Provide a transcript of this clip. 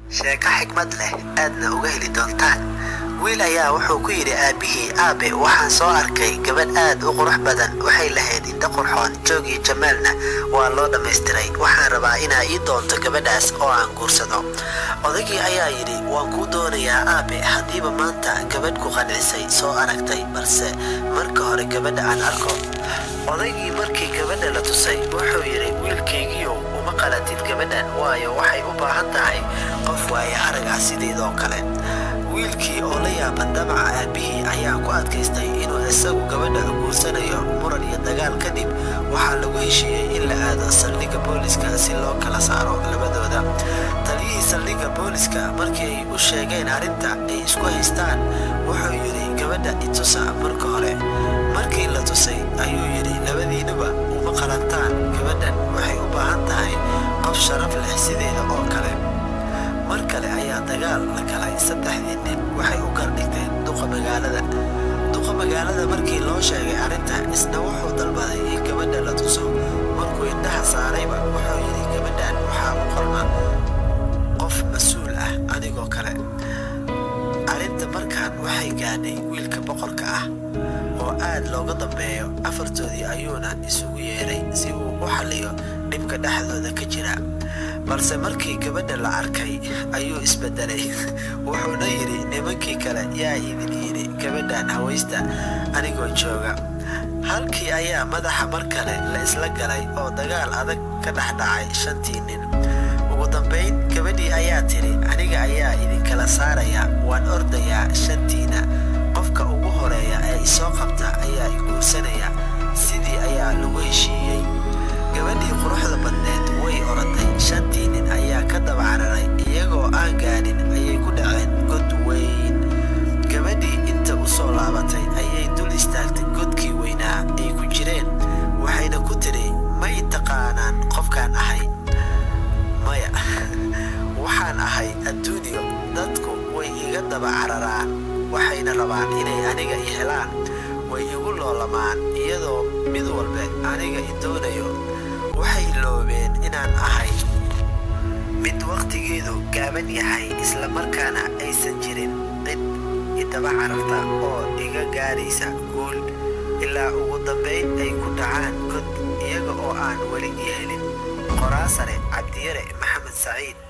sheeko xikmad leh aadna uga heli doontaan wiil ayaa wuxuu ku yidhi aabbihii aabe waxaan soo arkay gabadh aad u qurux badan waxay lahayd indho qurxoon joog iyo jamaalna waa loo dhammaystiray waxaan rabaa inaa ii doonto gabadhaas oo aan guursado odagii ayaa yidhi waan kuu doonayaa aabe haddiiba maanta gabadh ku qancisay soo aragtay balse marka hore gabadha aan arko odaygii markii gabadha la tusay wuxuu yidhi wiilkaygiiow uma qalatid gabadhan waayo waxay u baahan tahay qof waaye arag ah sideedoo kale wiilkii oo la yaaban damaca aabbihii ayaa ku adkaystay inuu isagu gabadha guursanayo muran iyo dagaal kadib waxaa lagu heshiiyey in la aado saldhigga booliska si loo kala saaro labadooda taliyihii saldhigga booliska markii ay u sheegeen arrinta ay isku haystaan wuxuu yidhi gabadha itusa marka hore markii la tusay ayuu yidhi labadiinuba uma qalantaan gabadhan waxay u baahan tahay qof sharaf leh sideeda oo kale mar kale ayaa dagaal la galay saddexdii nin waxay u gardhigteen duqa magaalada duqa magaalada markii loo sheegay arrinta isna wuxuu dalbaday in gabadha la tuso markuu indhaha saarayba wuxuu yidhi gabadhan waxaa u qorna qof mas-uul ah adigoo kale arrinta markaan waxay gaadhay wiilka boqorka ah oo aad looga dambeeyo afartoodii ayuuna isugu yeedhay si uu u xalliyo dhibka dhexdooda ka jira balse markii gabadha la arkay ayuu isbedelay wuxuuna yidhi nimankii kale yaa idin yidhi gabadhan hawaysta anigoo jooga halkii ayaa madaxa mar kale la isla galay oo dagaal adag ka dhex dhacay shantii nin ugu dambayn gabadhii ayaa tidhi aniga ayaa idinkala saaraya waan ordayaa shantiina qofka ugu horeeya ee isoo qabta ayaa i guursanaya sidii ayaa lagu heshiiyey gabadhii quruxda badneed way oraday shantii nin ayaa ka daba cararay iyagoo aan gaadhin ayay ku dhaceen god weyn gabadhii inta u soo laabatay ayay dul istaagtay godkii weynaa ay ku jireen waxayna ku tidhi ma i taqaanaan qofkaan ahay maya waxaan ahay adduuniyo dadku way iga daba cararaan waxayna rabaan inay aniga i helaan way igu loolamaan iyadoo mid walbe aniga i doonayo waxay loobeen inaan ahay mid wakhtigeedu gaaban yahay isla markaana aysan jirin cid idaba cararta oo iga gaadhaysa guul ilaa ugu dambayn ay ku dhacaan god iyaga oo aan weli i helin qoraasare cabdiyare maxamed saciid